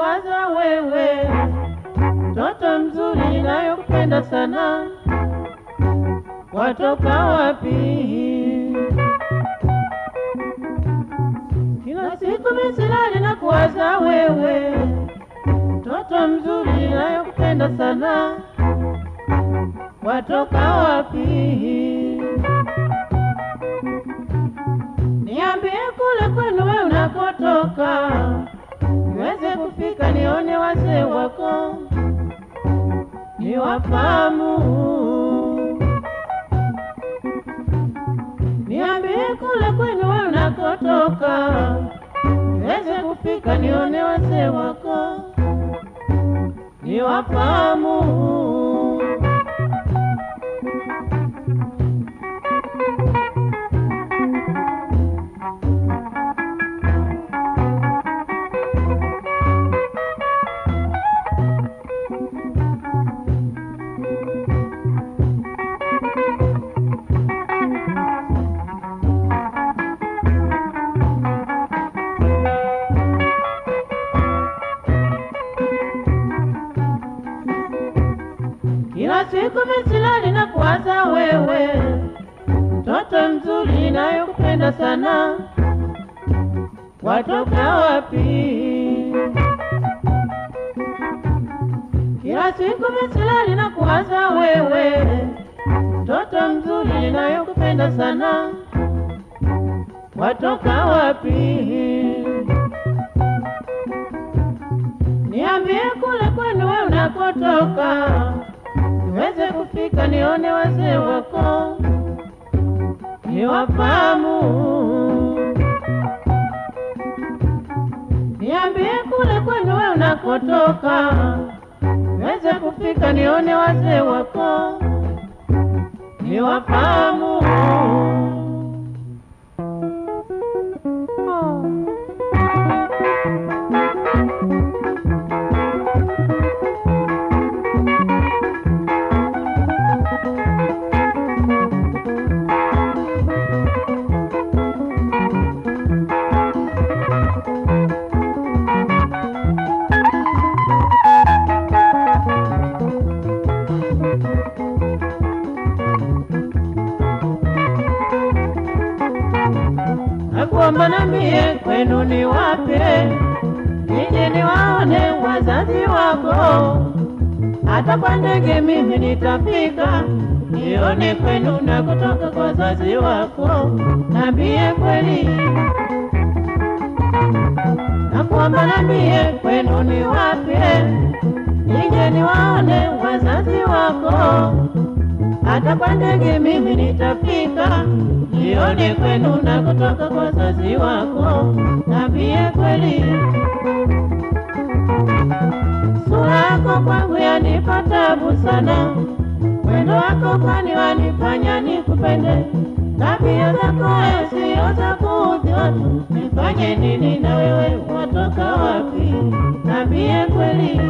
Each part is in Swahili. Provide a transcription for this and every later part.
kuwaza wewe, mtoto mzuri nayokupenda sana, watoka wapi? Kila siku misilali na kuwaza wewe, mtoto mzuri nayokupenda sana, watoka wapi? Niambie kule kwenu wewe unakotoka, niweze kufika nione wazee wako, niwafahamu. Niambie kule kwenu wewe unakotoka, niweze kufika nione wazee wako, niwafahamu. Kila siku misilani na kuwaza wewe, mtoto mzuri nayokupenda sana, watoka wapi? Kila siku misilani na kuwaza wewe, mtoto mzuri nayokupenda sana, watoka wapi? Niambie kule kwenu wewe unakotoka, niweze kufika nione wazee wako, niwafahamu. Niambie kule kwenu wewe unakotoka, niweze kufika nione wazee wako, niwafahamu. Oh. nakuomba nambie kwenu ni wapi, nije niwaone wazazi wako. Hata kwa ndege mimi nitafika, nione kwenu na kutoka kwa wazazi wako. Nambie kweli, nakuomba nambie kwenu ni wapi, nije niwaone wazazi wako hata kwa ndege mimi nitafika, nione kwenu na kutoka kwa wazazi wako. Nambie kweli, sura yako kwangu yanipa tabu sana, mwendo wako kwani wanifanya nikupende, tabia zako sio za kuudhi watu. Nifanye nini na wewe, watoka wapi? Nambie kweli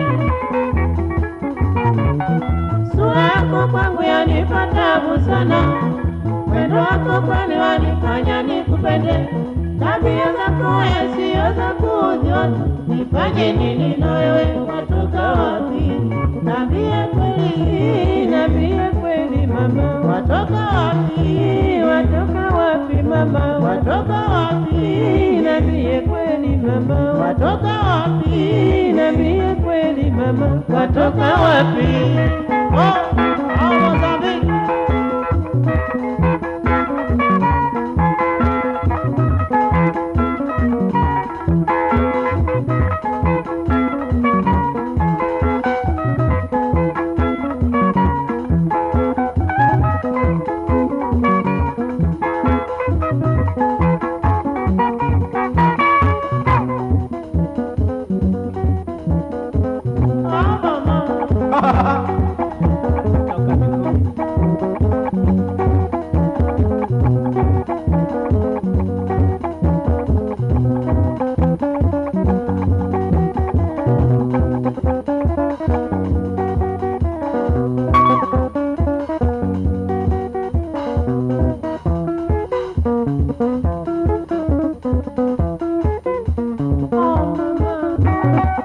sura yako kwangu yanipa tabu sana, mwendo wako kwani wanifanya nikupende, tabia zako sio za kuudhi watu. Nifanye nini na wewe, watoka wapi? Nambie kweli, nambie kweli mama, watoka wapi? Watoka wapi mama, watoka wapi? Nambie kweli mama, watoka wapi? Nambie kweli mama, watoka wapi? Oh, oh, Mozambique. Oh, mama.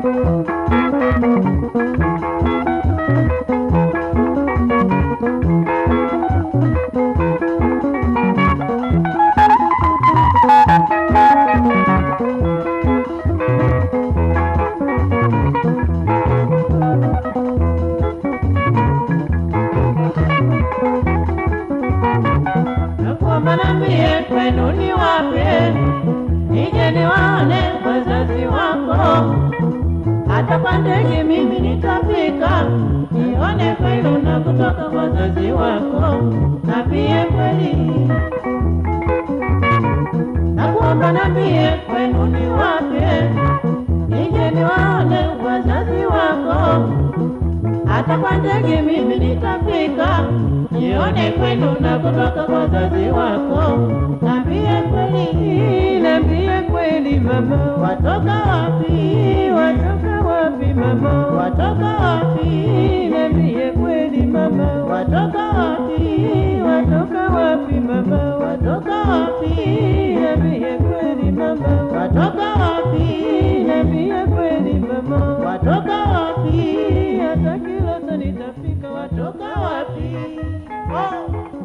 nakuomba nambie kwenu ni wapi, nije niwaone wazazi wako. Hata kwa ndege mimi nitafika, nione kwenu na kutoka wazazi wako, nambie kweli. Nakuomba nambie kwenu ni wapi, nije niwaone wazazi wako hata kwa ndege mimi nitafika, nione kwenu na kutoka kwa wazazi wako. Nambie kweli, nambie kweli mama, watoka wapi? Watoka wapi mama? Watoka wapi? Nambie kweli mama, watoka wapi? Watoka wapi mama? Watoka wapi? Nambie kweli mama, watoka wapi? Nambie kweli mama, watoka wapi? Hata Kilosa nitafika, watoka wapi? Oh.